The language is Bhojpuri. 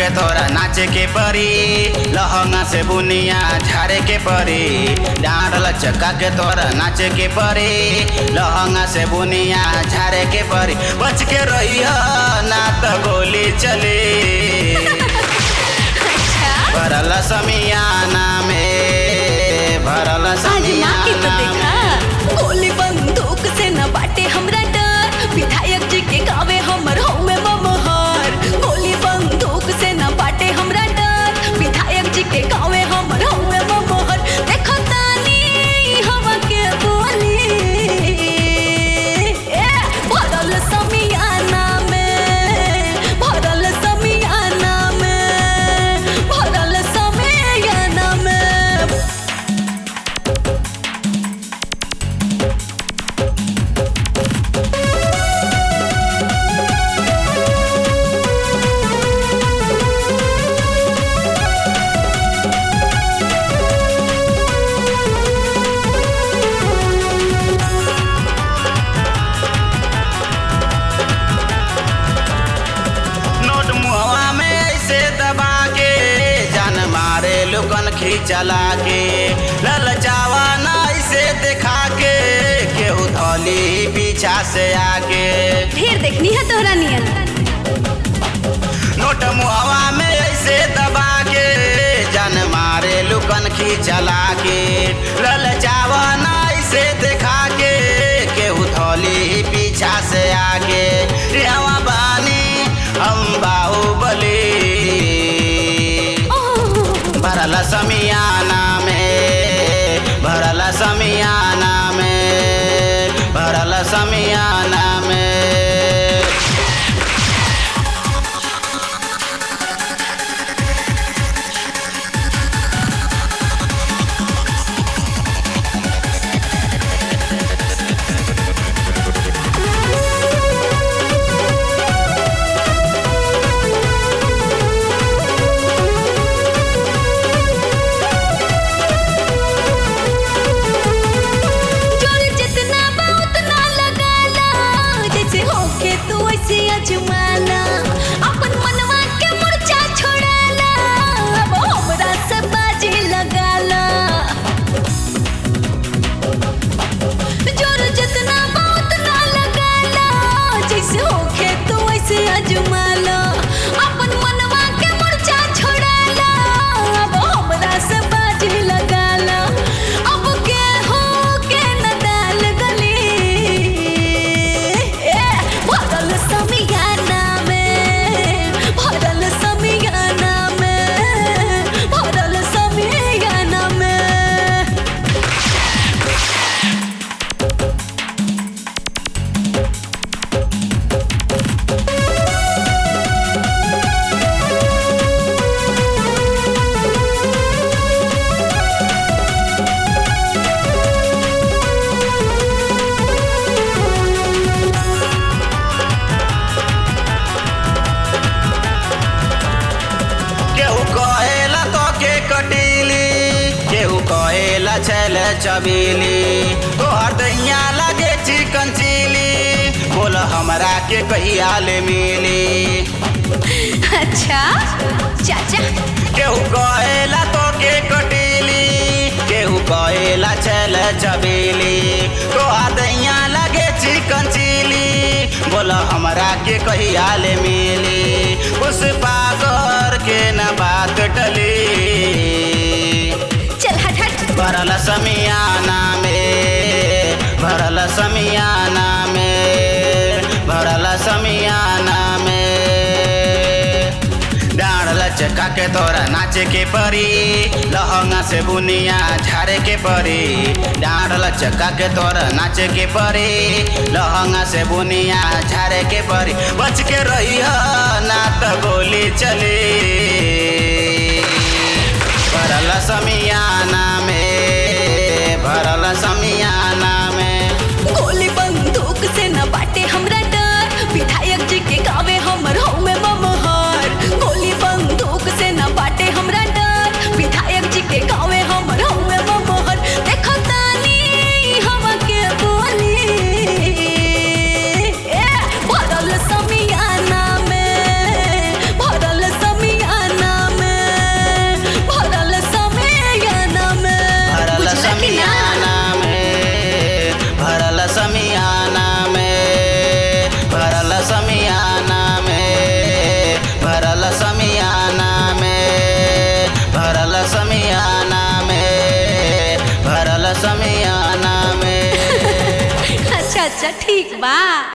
तोरा नाचे के परी लहंगा से बुनिया झारे के परी डांड लचका के तोरा नाचे के परी लहंगा से बुनिया झारे के परी बच के रही ना तो गोली चली अच्छा भरल समियाना में भरल आजमा के तो समियाना देखा में गोली बंदूक से न बाटे हमरा डर विधायक जी के गावे हमर हौवे ममहर गोली बंदूक से न बाटे हमरा डर विधायक जी के गावे हमर हौवे ममहर देखो तानी हवा के बोली ए भरल समियाना में भरल समियाना में भरल समियाना में नोट मुहवा में ऐसे दबा के जान मारे लुकन खींचला के ललचावा ना ऐसे दिखा के केहू धौली पीछा से आके ढेर देखनी है तोहरा नियन नोट मुहवा में ऐसे दबा के जान मारे लुकन खींचला के ललचावा ना ऐसे दिखा के केहू धौली पीछा से आके रेवा बानी हम बाहुबली भरल समियाना में भरल समियाना में भरल समियाना में जोर जितना बा उतना लगाला जैसे होके तू वैसे अजमाला अपन मनवा के मुरझा छोड़ाला अब हमरा से बाजी लगाला जोर जितना बा उतना लगाला जैसे होके तू वैसे अजमाला अपन मनवा के मुरझा छोड़ाला अब हमरा से बाजी लगाला अब के हो के न डाल गली ए भरल समियाना में भरल समियाना में भरल समियाना में केहू कहेला तो के कटीली केहू कहेला छैल चबीली तोहर दैया लगे चिकन चिली बोल हमरा के कहिया ले मिली अच्छा चाचा केहू कहेला तो के कटीली केहू कहेला छैल चबीली तोहर दैया लगे चिकन चिली बोल हमरा के कहिया ले मिली पुष्पा कर के न बात टली चल हट हट भरल समियाना में भरल समियाना में भरल समियाना में डांड लचका के तोरा नाचे के परी लहंगा से बुनिया झारे के परी डांड लचका के तोरा नाचे के परी लहंगा से बुनिया झारे के परी बच के रही ना तो गोली चली भरल समियाना में भरल समियाना में गोली बंदूक से न बाटे हमरा डर विधायक जी के गावे हमर हौवे ममहर गोली बंदूक से न बाटे हमरा डर विधायक जी के गावे हमर हौवे ममहर देखो तानी हवा के बोली ए भरल समियाना में भरल समियाना अच्छा ठीक बा